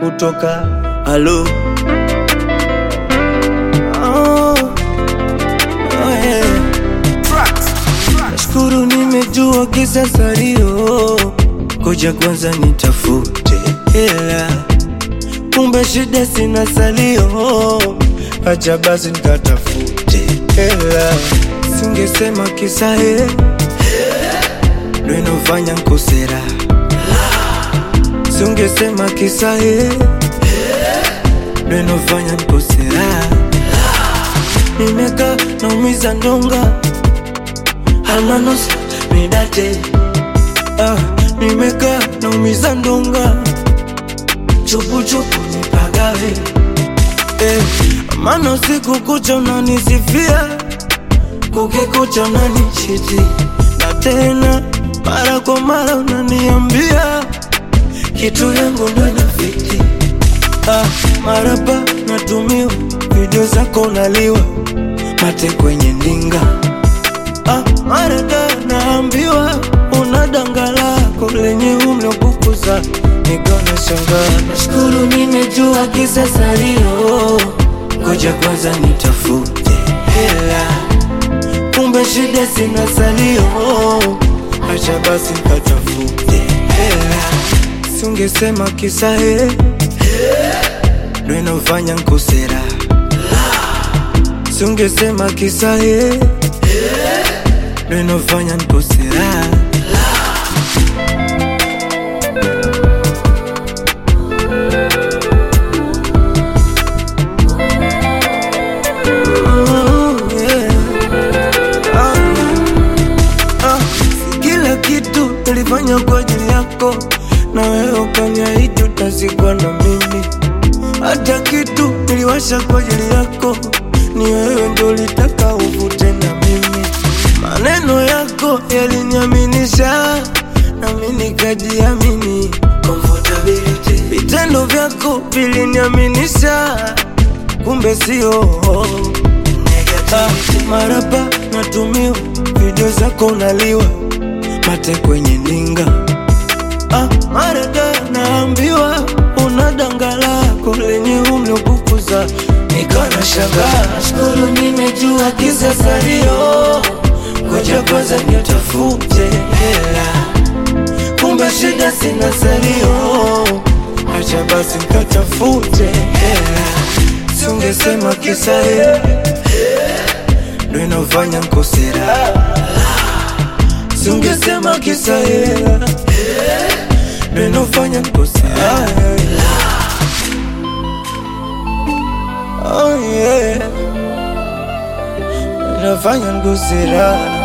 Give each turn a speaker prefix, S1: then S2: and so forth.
S1: kutoka halo oh, oh, yeah. Nashukuru nimejua kisa salio, koja kwanza nitafute hela, kumbe shida sina salio, acha basi nikatafute hela, singesema kisa he ndo inofanya nkosera, singesema kisa he ndo inofanya nkosera, nimeka naumiza ndonga almanos midate ah, nimeka naumiza ndonga chupuchupu nipagawe eh, mana usiku kucha unanisifia kukikucha unanichiti na tena mara kwa mara unaniambia kitu yangu ndo inafiti ah, marapa natumiwa video zako unaliwa mate kwenye ndinga Ah, marada naambiwa una danga lako lenye umlokukuza nikona shangaa. Nashukuru nimejua kisa salio, ngoja kwanza nitafute hela, kumbe shida sina salio, acha basi nikatafute hela, singesema kisa he ndo inafanya nkosera, singesema kisa he ndo inafanya nkosera. Oh, yeah. Ah, ah, si kila kitu nilifanya kwa ajili yako, na wewe ukaniahidi utazikwa na mimi. Hata kitu niliwasha kwa ajili yako, ni wewe ndo ulitaka uvute na mimi. Maneno yako yaliniaminisha, nami nikajiamini. Comfortability. Vitendo vyako viliniaminisha, kumbe sio Ah, maraba natumiwa video zako unaliwa mate kwenye ndinga ah, marada naambiwa una danga lako lenye umlokukuza nikana shangaa shukuru nimejua kisa salio ngoja kwanza nitafute hela kumbe shida sina salio acha basi nikatafute hela singesema kisa hela ndo inafanya nkosera, singesema kisa hela ndo inafanya nkosera. Oh yeah, inafanya nkosera.